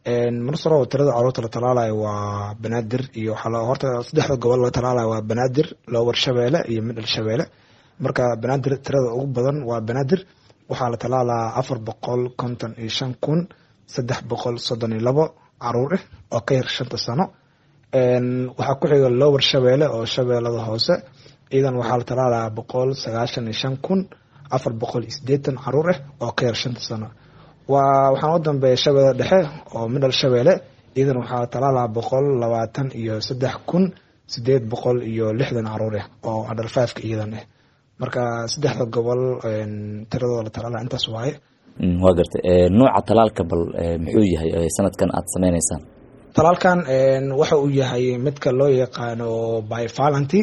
marsaro tirada caruurta la talaalayo waa banaadir iyo waxaa horta saddexda gobol la talaalayo waa banaadir lower shabeelle iyo midhal shabeelle marka banaadir tirada ugu badan waa banaadir waxaa la talaalaa afar boqol konton iyo shan kun saddex boqol soddon iyo labo caruur ah oo ka yar shanta sano waxaa ku xiga lower shabeelle oo shabeellada hoose iyadan waxaa la talaalaa boqol sagaashan iyo shan kun afar boqol iyo sideetan caruur ah oo ka yar shanta sano waa waxaan u dambeeya shabeelle dhexe oo midhal shabeelle iyadan waxaa talaalaa boqol labaatan iyo saddex kun sideed boqol iyo lixdan caruur ah oo adhal fiveka iyadan ah marka saddexda gobol tiradooda la talaala intaas waaye waa gartay nooca talaalka bal muxuu yahay sanadkan aada sameyneysaan talaalkan waxa uu yahay midka loo yaqaano bivalenty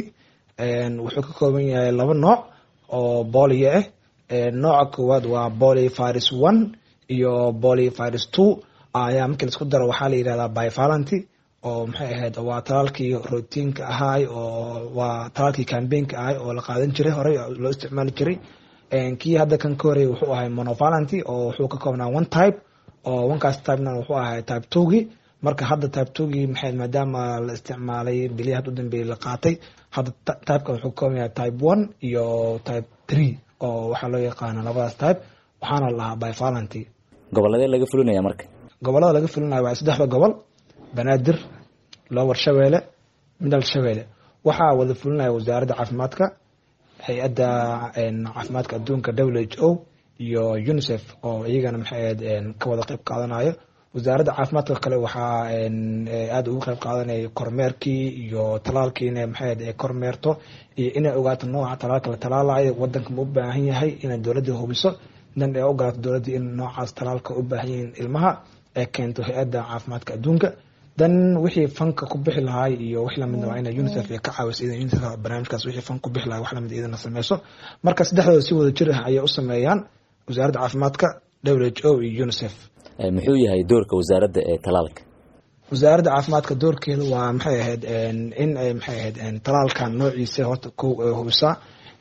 wuxuu ka kooban yahay laba nooc oo bolio ah nooca koowaad waa boli virus one iyo boli virus two ayaa markii laisku daro waxaa la yihahdaa bivalenty oo maxay ahayd waa talaalkii routiinka ahaay oo waa talaalkii cambaynka ahay oo la qaadan jiray horey loo isticmaali jiray kii hadda kan ka horey wuxuu ahay monovalenty oo wuxuu ka koobnaa one type oo onekaas typena wuxuu ahay type twogii marka hadda type twogii maxay maadaama la isticmaalay bilihii hadda u dambeeyey la qaatay hadda typekan wuxuu ka kooban yahay type one iyo type three oo waxaa loo yaqaana labadaas type waxaana la lahaa bivalenty goboladee laga fulinaya marka gobolada laga fulinayo waa saddexda gobol banaadir lower shabeelle midal shabeelle waxaa wada fulinaya wasaaradda caafimaadka hay-adda caafimaadka adduunka w h o iyo unicef oo iyagana maxay ahayd ka wada qeyb qaadanayo wasaaradda caafimaadka kale waxaa aada ugu qeyb qaadanaya kormeerkii iyo talaalkiina maxay ahayd ay kormeerto iyo inay ogaato nooca talaalka la talaalayo wadanka ma u baahan yahay inay dowladda hubiso dan ay ogolaato dowladda in noocaas talaalka u baahan yihiin ilmaha ee keento hay-adda caafimaadka adduunka dan wixii fanka ku bixi lahaay iyo wax lamid waa ina unicef ay ka caawiso idan unicef barnaamijkaas wixii fan ku bixi lahay wax lamid idana sameyso marka saddexdooda si wada jir ah ayay u sameeyaan wasaaradda caafimaadka w h o iyo unicef muxuu yahay doorka wasaaradda ee talaalka wasaaradda caafimaadka doorkeeda waa maxay ahayd in ay maxay ahayd talaalkan noociisa horta kow ay hubisaa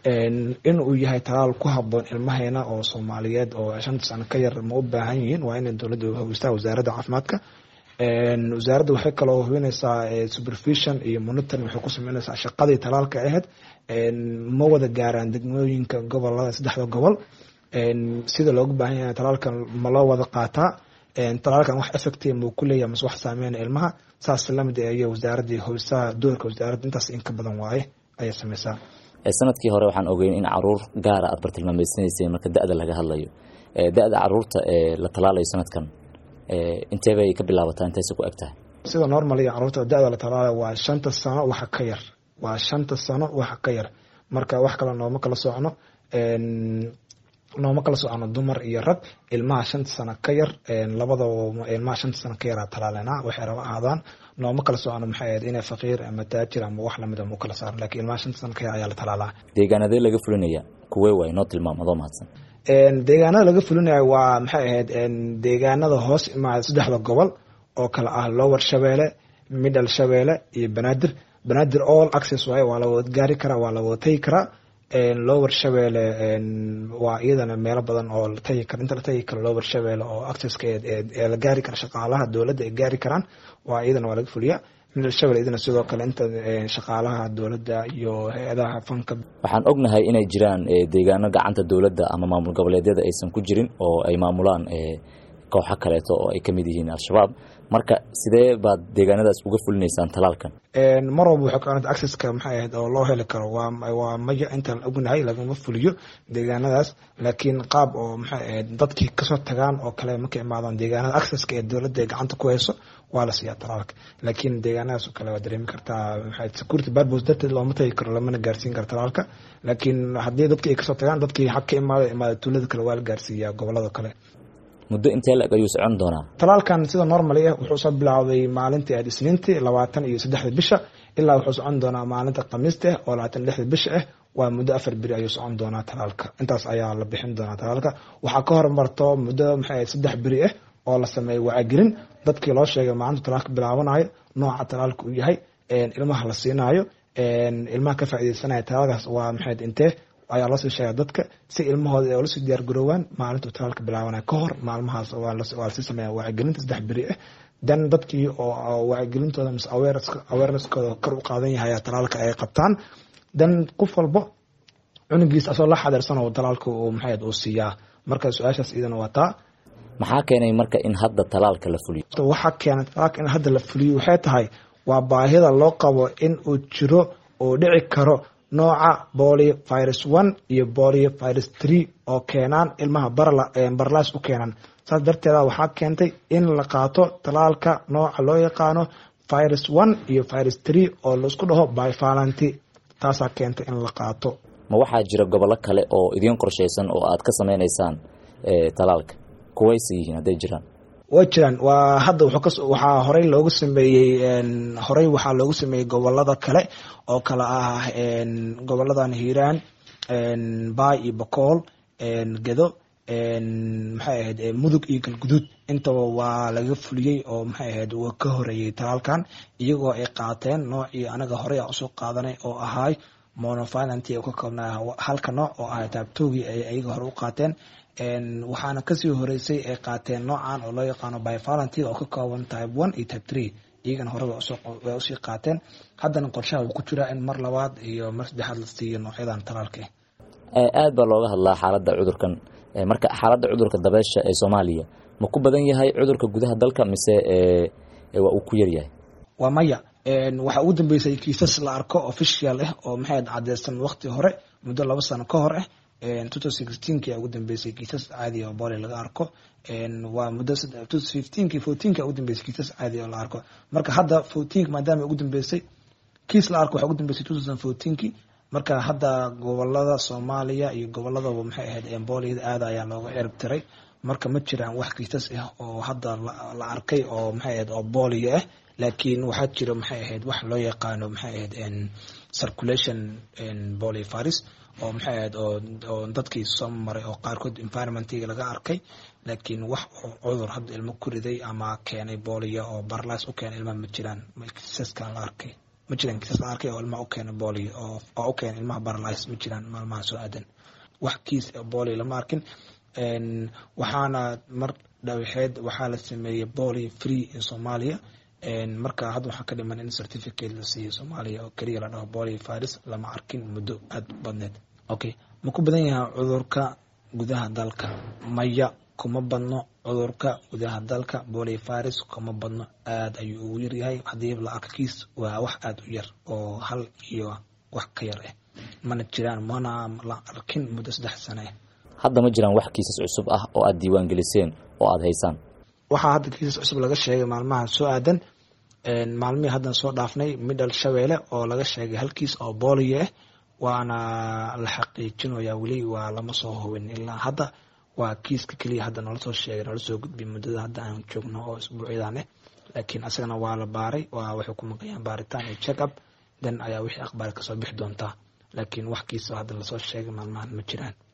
in uu yahay talaal ku haboon ilmaheena oo soomaaliyeed oo shanta sano ka yar ma u baahan yihiin waa inay dowladda hubistaa wasaaradda caafimaadka wasaaradda waxay kaloo hubinaysaa supervision iyo monitoring waxay ku sameynaysaa shaqadii talaalka ahayd ma wada gaaraan degmooyinka gobolada saddexda gobol sida loogu baahan yahay talaalkan ma loo wada qaataa talaalkan wax effective muu ku leeyahay mase wax saameyn ilmaha saas lamid ayay wasaaraddii hubisaa doorka wasaaradda intaas in ka badan waaye ayay sameysaa sanadkii hore waxaan ogeyn in caruur gaara aad bartilmaameysanayseen marka da-da laga hadlayo da-da caruurta ee la talaalayo sanadkan intee bay ka bilaabataa intayse ku eg tahay sida normal iyo caruurta da-da la talaalayo waa shanta sano waxa ka yar waa shanta sano waxa ka yar marka wax kale nooma kala socno nooma kala socono dumar iyo rag ilmaha shanta sano ka yar labadaba ilmaha shanta sano ka yaraa talaalena waxay raba ahaadaan nooma kala socono maxay ahayd inay faqiir ama taajir ama wax lamid mu kala saaro lakiin ilmaha shanta sano ka yar ayaa la talaalaa deegaanadee laga fulinaya kuwee waay noo tilmaam adoo mahadsan deegaanada laga fulinayo waa maxay ahayd deegaanada hoos imaada saddexda gobol oo kale ah lower shabeelle middle shabeelle iyo banaadir banaadir all access waaye waa la wada gaari karaa waa la wada tagi karaa lower shabeelle waa iyadana meelo badan oo la tagi karo inta la tagi karo lower shabeelle oo accesska ee la gaari kara shaqaalaha dowladda ay gaari karaan waa iyadana waa laga fuliyaa middle shabeelle iyadana sidoo kale inta shaqaalaha dowladda iyo hay-adaha fanka waxaan ognahay inay jiraan deegaano gacanta dowladda ama maamul goboleedyada aysan ku jirin oo ay maamulaan kooxo kaleeto oo ay kamid yihiin al-shabaab marka sidee baad deegaanadaas uga fulinaysaan talaalkan mar walba waxay ku accesska maxay ahayd oo loo heli karo waa waa maya intaan ognahay lagama fuliyo deegaanadaas laakiin qaab oo maxay ahayd dadkii kasoo tagaan oo kale markay imaadaan deegaanada accesska ee dowladda gacanta ku hayso waa la siiyaa talaalka laakiin deegaanadaas oo kale waa dareemi kartaa maxay security purpose darteed looma tagi karo lamana gaarsiin karo talaalka laakiin haddii dadkii ay kasoo tagaan dadkii xag ka imaada imaada tuulada kale waa la gaarsiiyaa gobolada kale muddo intee la-eg ayuu socon doonaa talaalkan sida normali ah wuxuu soo bilaawday maalintii aad isniintii labaatan iyo saddexda bisha ilaa wuxuu socon doonaa maalinta khamiista ah oo labaatan lixda bisha ah waa muddo afar beri ayuu socon doonaa talaalka intaas ayaa la bixin doonaa talaalka waxaa ka hormarto muddo maxay saddex beri ah oo la sameeyay wacyigelin dadkii loo sheegay maalinta talaalka bilaabanayo nooca talaalka uu yahay ilmaha la siinaayo ilmaha ka faaideysanaya talaalkaas waa maxay intee ayaa loosii sheega dadka si ilmahooda ay olasii diyaar garoowaan maalintuu talaalka bilaabanaya ka hor maalmahaas waa lasii sameeya wacyigelinta saddex beri ah dan dadkii oo wacyigelintooda mise awareneskooda kor u qaadan yahay talaalka ay qabtaan dan qof walbo cunugiis asoo la xadeersan oo talaalka uu maxayd uu siiyaa marka su-aashaas iyadana waa taa maxaa keenay marka in hadda talaalka la fuliyo waxaa keenay talaalka in hadda la fuliyo waxay tahay waa baahida loo qabo in uu jiro oo dhici karo nooca bolio virus one iyo bolio virus three oo keenaan ilmaha barlas u keenaan saas darteeda waxaa keentay in la qaato talaalka nooca loo yaqaano virus one iyo virus three oo laisku dhaho bivalanty taasaa keentay in la qaato ma waxaa jira gobollo kale oo idiin qorshaysan oo aad ka sameynaysaan talaalka kuwayse yihiin hadday jiraan way jiraan waa hadda waxaa horey loogu sameeyey horey waxaa loogu sameeyey gobolada kale oo kale ah goboladan hiiraan baay iyo bakool gedo maxay ahayd mudug iyo galguduud intaba waa laga fuliyey oo maxay ahayd waa ka horeeyey talaalkan iyagoo ay qaateen noocii anaga horey a usoo qaadanay oo ahaay monofilanty ka koobnaa halka nooc oo ahay taabtogii ay ayaga hore u qaateen waxaana kasii horeysay ay qaateen noocan oo loo yaqaano bivalanty oo ka kooban type one iyo type three iyagana horeba way usii qaateen haddana qorshaha uu ku jiraa in mar labaad iyo mar saddexaad la siiyo noocyadan talaalka aad baa looga hadlaa xaaladda cudurkan marka xaaladda cudurka dabeesha ee soomaaliya ma ku badan yahay cudurka gudaha dalka mise waa uu ku yaryahay waa maya waxaa ugu dambeysay kiisas la arko official ah oo maxay cadeysan waqti hore muddo laba sano ka hor ah ki ugu dambeysay kiisas caadi oo boli laga arko waa muddo ki fourteenka ugu dambeysay kiisas caadi oo la arko marka hadda fourteenka maadaama ugu dambeysay kiis la arko waxaa ugu dambeysay two thousand fourteenki marka hadda gobolada soomaaliya iyo goboladaba maxay ahayd booliyada aada ayaa looga cirib tiray marka ma jiraan wax kiisas ah oo hadda la arkay oo maxay ahayd oo booliyo ah laakiin waxaa jira maxay ahayd wax loo yaqaano maxay ahayd circulation bolivirus oo maxay ahayd oo dadkii soo maray oo qaarkood environmentiga laga arkay laakiin wax cudur hadda ilmo ku riday ama keenay booliyo oo barlas u keenay ilmaha ma jiraan kiisaskan la arkay ma jiraan kiisas la arkay oo ilmaha u keenay booliyo oo u keenay ilmaha barlas ma jiraan maalmaha soo aadan wax kiis booliyo lama arkin waxaana mar dhawixeed waxaa la sameeyey booliyo free in soomaaliya marka hadda waxaa ka dhiman in certificate la siiyo soomaaliya oo keliya la dhaho bolio virus lama arkin muddo aada badneed okay ma ku badan yahay cudurka gudaha dalka maya kuma badno cudurka gudaha dalka bolio virus kuma badno aada ayuu ugu yaryahay haddii la arko kiis waa wax aada u yar oo hal iyo wax ka yar ah mana jiraan mana la arkin muddo saddex sane hadda ma jiraan wax kiisas cusub ah oo aada diiwaan geliseen oo aada haysaan waxaa hadda kiisas cusub laga sheegay maalmaha soo aadan maalmihii haddan soo dhaafnay midhal shabeelle oo laga sheegay halkiis oo booliyo ah waana la xaqiijinaya weli waa lama soo hubin ilaa hadda waa kiiska keliya hadda noola soo sheegay noola soo gudbiy muddada hadda aan joogno oo isbuucyadan ah laakiin asagana waa la baaray waa waxay ku maqayaan baaritaan iyo check up dan ayaa wixii aqbaar kasoo bixi doontaa laakiin wax kiisa hadda lasoo sheegay maalmahan ma jiraan